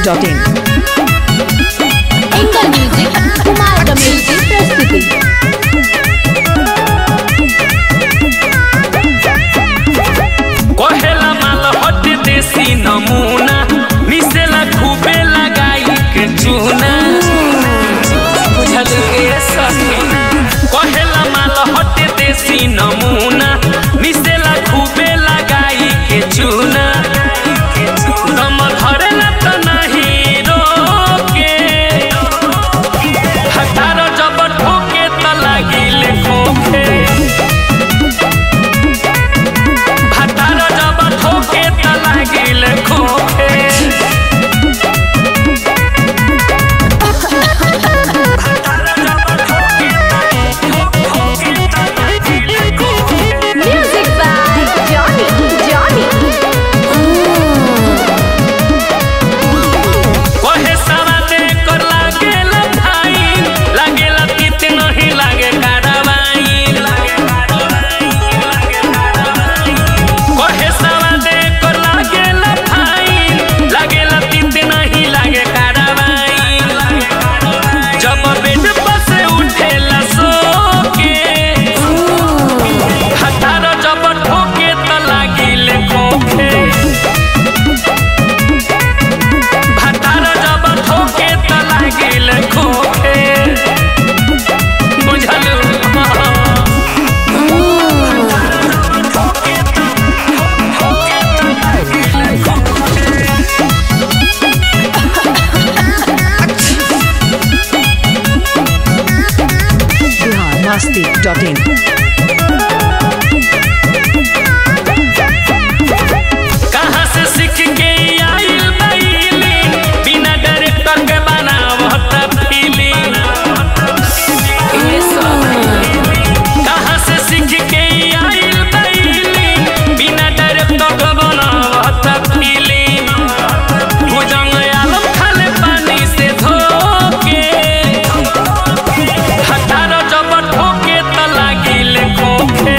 masti.in angle music Kumar कमेल की प्रस्तुति कहेला माल हट देसी नमूना मिसेला खूबे लगाई के चूना बुझल के सखी कहेला माल हट देसी नमूना मिसेला खूबे लगाई के चूना दम धरेला त नहीं रोके हटार जब ठोके त लागिले खोखे भातार जब ठोके त लागिल खोखे भातार जब ठोके त ठोके त लागिल खोखे म्यूजिक बाय जॉनी जॉनी कहे सवा दे कर लागेल फाइन लागेल तीत नहीं लागे कारवाइन कहे सवा दे कर लागेल फाइन लागेल तीत नहीं लागे कारवाइन जब बेड पर से उठेला सो के हतार जब ठोके त लागिल खोखे भातार जब ठोके त लागिल खोखे बुझलु Bihar masti.in कहाँ से सीख के आइल बैली बिना डायरेक्टर के बनावत फिल्म कहाँ से सीख के आइल बैली बिना डायरेक्टर के बनावत फिल्म भुजंग आलम खाले पानी से धोके हटार जब ठोके त लागिल खोखे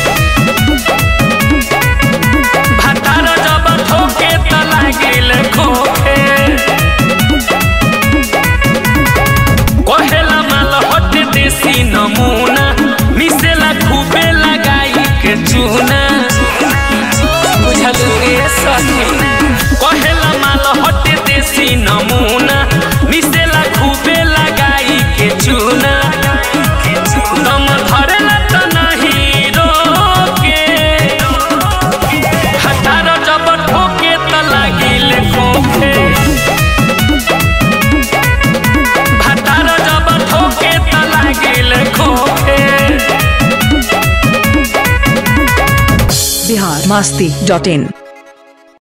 भातार जब ठोके त लागिल खोखे कहेला माल हट देसी नमूना मिसेला खूबे लगाई के चूना बुझल के सखी कहेला माल हट देसी नमूना मिसेला खूबे लगाई के चूना दम धरेला त नहीं रोके हतार जब ठोके त लागिल खोखे भातार जब ठोके त लागिल खोखे Bihar masti.in